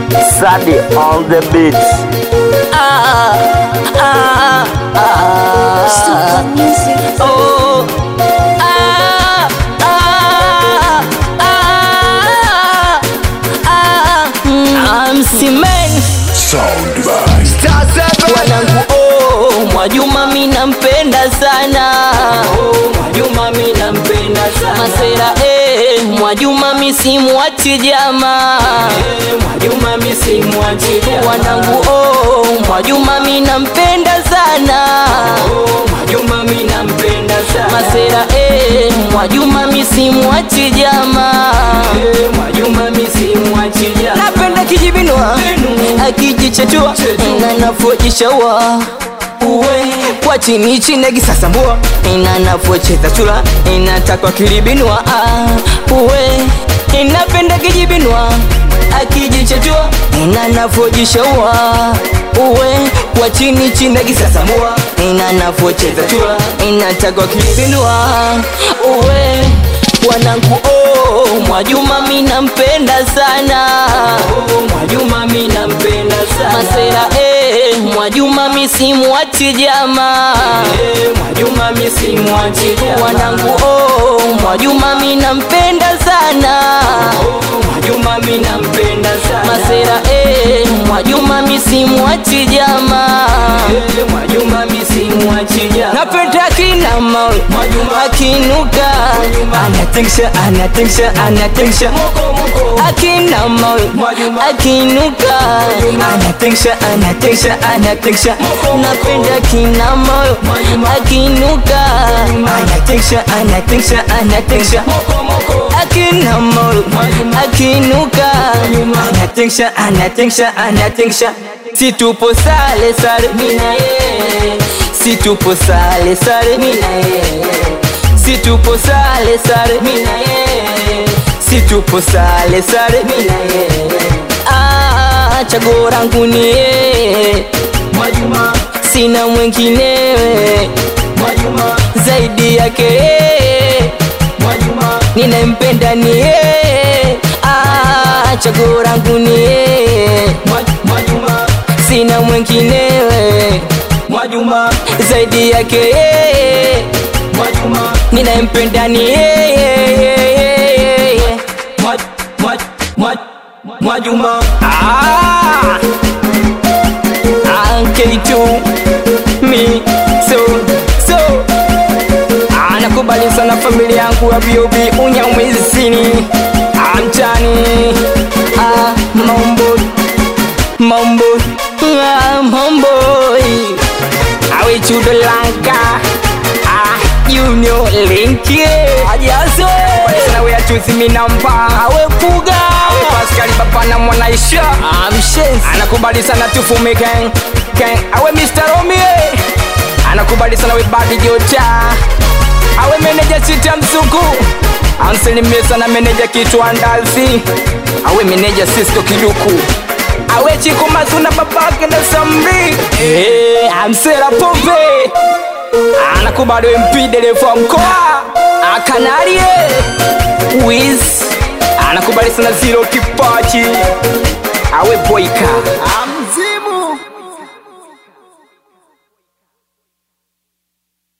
Sadi on the beat. Ah, ah, ah, Super music. oh, ah, ah, ah, ah, I'm Simen wanangu, oh, Mwajuma mi nampenda sana Mwajuma mi nampenda sana Masera eh, Mwajuma mi simwachi jama Mwajuma mi simwachi jama wanangu, oh, Mwajuma mi nampenda sana Mwajuma mi nampenda sana Masera eh, Mwajuma mi simwachi jama Mwajuma mi simwachi jama napenda kijibinwa akijichetua na nafojishaua uwe kwa chini chini gisasambua ina navocheza chula inatakwa kilibinwa ah, uwe inapenda kijibinwa akijichetua ina navojishaua uwe kwa chini chini gisasambua ina navocheza chula inatakwa kilibinwa uwe wanangu oh, Mwajuma mi nampenda sana oh, Mwajuma mi nampenda sana Masera eh, Mwajuma mi simwachi jama eh, Mwajuma mi simwachi jama wanangu oh, Mwajuma mi nampenda sana oh, Mwajuma mi nampenda sana Masera eh, Mwajuma mi simwachi jama eh, Mwajuma mi simwachi jama napenda kina mawe Mwajuma akinuka anatingisha anatingisha anatingisha akina mawe akinuka anatingisha anatingisha anatingisha napenda kina mawe akinuka anatingisha anatingisha anatingisha akina mawe akinuka anatingisha anatingisha anatingisha situpo sale sale mina yeye situpo sale sale mina yeye situpo sale sale mina yeye situpo sale sale mina yeye ah chaguo langu ni yeye Mwajuma sina mwenginewe Mwajuma zaidi yake yeye Mwajuma ninempenda ni yeye ah chaguo langu ni yeye Mwajuma sina mwenginewe Mwajuma zaidi yake yeye Mwajuma ninayempenda ni yeye Mwajuma ah K2 mi so so anakubali sana familia yangu ya B.O.B unyamwezini amchani ah mambo mambo ah mambo awe chudo lanka ah junior linki ajazo nawe achuzi minamba awe fuga Pascal baba na mwanaisha amshenzi anakubali sana tufume gang gang awe Mr. Romie anakubali sana we badi jota awe meneja sita msuku anselimie sana meneja kichwa ndazi awe meneja Sisto Kiduku awe chiko mazuna babake na samri hey, amsera pombe anakubali we MP dereva wa mkoa akanarie wiz anakubali sana zero kipachi awe boika